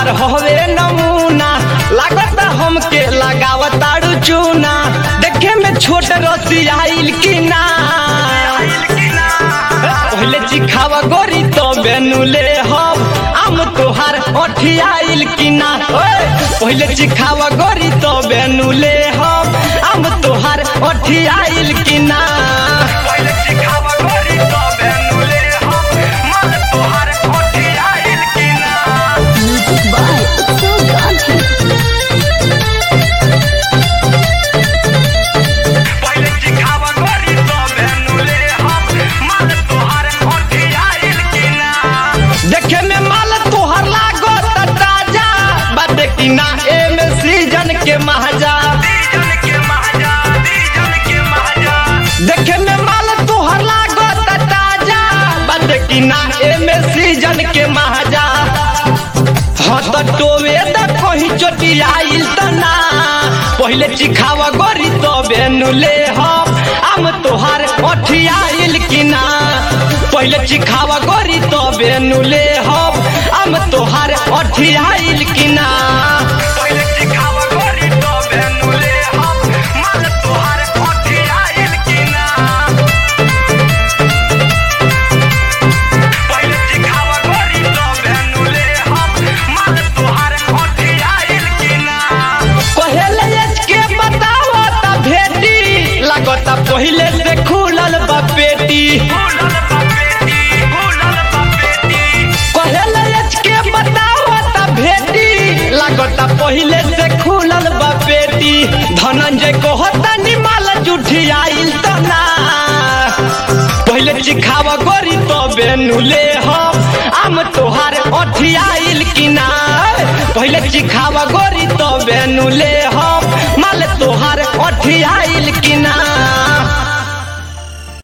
तोहार हवे नमूना लागत हमके लगावताड़ू चूना देखे में छोट रसी आइल की ना पहले चिखावा गोरी तो बेनुले हम आम तोहार अठियाइल की ना ओए पहले चिखावा गोरी तो बेनुले हम आम तोहार अठियाइल की ना पहले चिखावा गोरी तो बेनुले हम माल तोहार अठियाइल की ना Music by Utsav Gandhi. पहले चिखावा गोरी तो बेनुले हम माल तोहार अठियाइल की ना देखे में माल तोहर लागो त ताजा बाटे की ना एमे सीजन के महाजा देखे में माल तोहर लागो त ताजा बाटे की ना एमे सीजन के महाजा हाँ त टोवे द कहीं चोटी आइल त ना पहले चिखावा गोरी तो बेनुले हम आम तोहार अठियाइल की ना पहले चिखावा गोरी तो बेनुले हम आम तोहार अठियाइल की ना पहले चिखावा गोरी तो बेनुले हम माल तोहार अठियाइल की ना पहले चिखावा गोरी तो बेनुले हम माल तोहार अठियाइल की ना पहले के बतावा त भेटी लागता पहले से खुलल बा पेटी पहले के बतावा त भेटी लागता पहले से खुलल बा पेटी धनंजय को होता निमाल जुठी आइल त ना पहले चिखावा गोरी तो बेनुले हम आम तोहार अठियाइल की ना पहले चिखावा गोरी तो बेनुले हम माल तोहार अठियाइल की ना